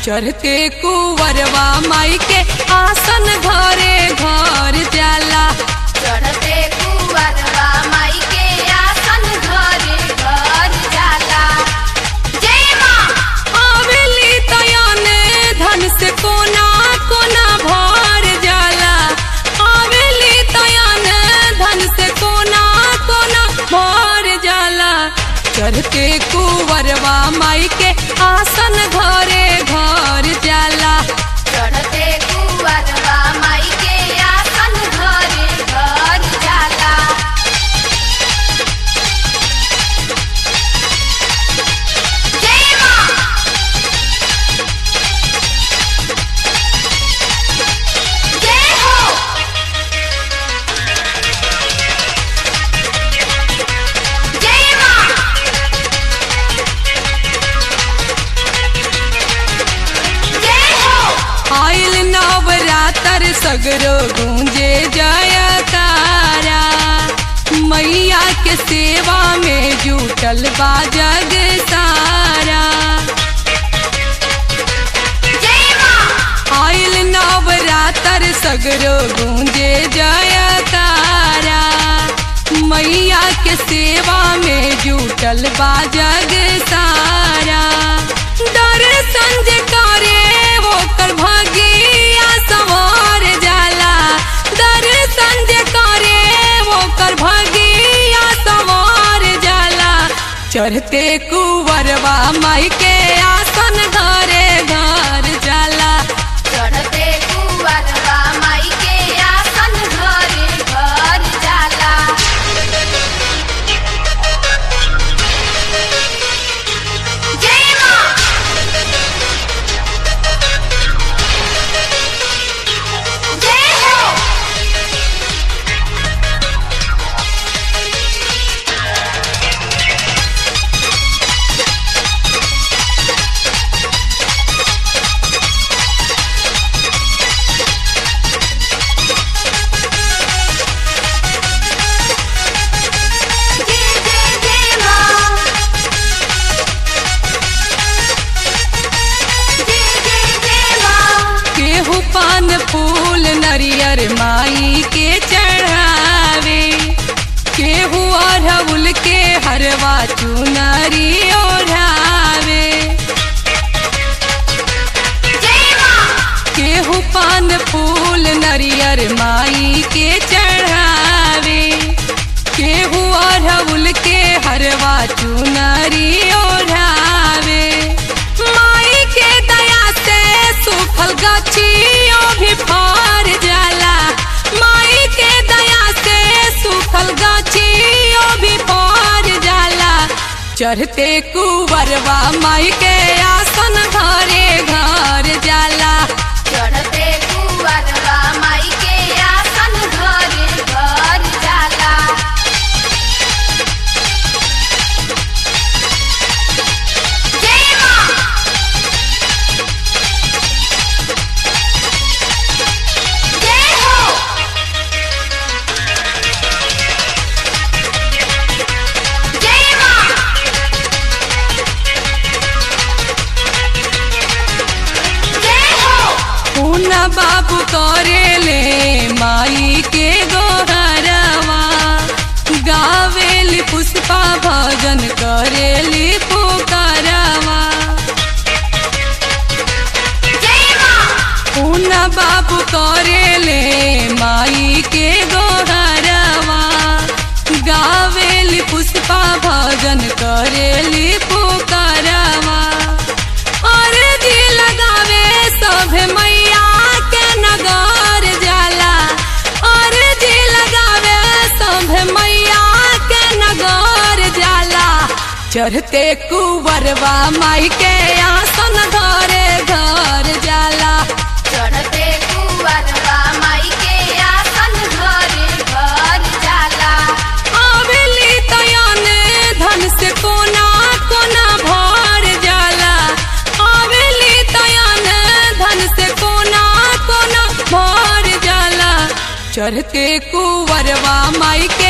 चढ़ते कुवरवा माई के आसन घरे घर जाला चढ़ते कुवरवा माई के आसन घरे घर जाला जय माँ आवेली तयाने धन से कोना कोना भर जाला आवेली तयाने धन से कोना कोना भर जाला चढ़ते कुवरवा माई के आसन घरे घर जाला चढ़ते कुवरवा माई के आसन घरे घर जाला जय माँ जय हो जय माँ जय हो आइल नवरातर सगरो गूंजे जयकारा मैया के सेवा में जुटल बा जग सारा जय माँ आइल नवरातर सगरो गूंजे जयकारा मैया के सेवा में जुटल बा जग सारा दर्शन जे करे वो कर भगिया सवार जाला दर्शन जे करे वो कर भगिया सवार जाला चढ़ते कुवरवा माई के आसन घरे घर जाला चढ़ते कुवरवा माई के आसन घरे घर जाला जय माँ जय हो जय जय जय माँ जय जय जय माँ केहू पान फूल नरियर माई के चढ़ावे केहू अरहुल के हरवा चुनरी ओढ़ावे जय माँ केहू पान फूल नरियर माई के चढ़ावे केहू अरहुल के हरवा चुनरी ओढ़ावे माई के दया से सुखल गछियों भी फर जाला माई के दया से सुखल गछियों भी फर जाला चढ़ते कुवरवा माई के आसन घरे घर जाला चढ़ते कुवरवा माई के आसन घरे घर जाला जय माँ जय हो जय माँ जय हो पूना बाबू करेले माई के गोहरवा गावेली पुष्पा भजन करेली पुकारवा जय माँ पूना बाबू करेले माई के गोहरवा गावेली पुष्पा भजन करेली पुकारवा और जी लगावे सभे मैया के नगर जाला और जी लगावे सभे मैया के नगर जाला चढ़ते कुवरवा माई के आसन घरे घर जाला चढ़ते कुवरवा माई के आसन घरे घर जाला आवेली तयाने धन से कोना कोना भर जाला आवेली तयाने धन से कोना कोना भर जाला चढ़ते कुवरवा माई के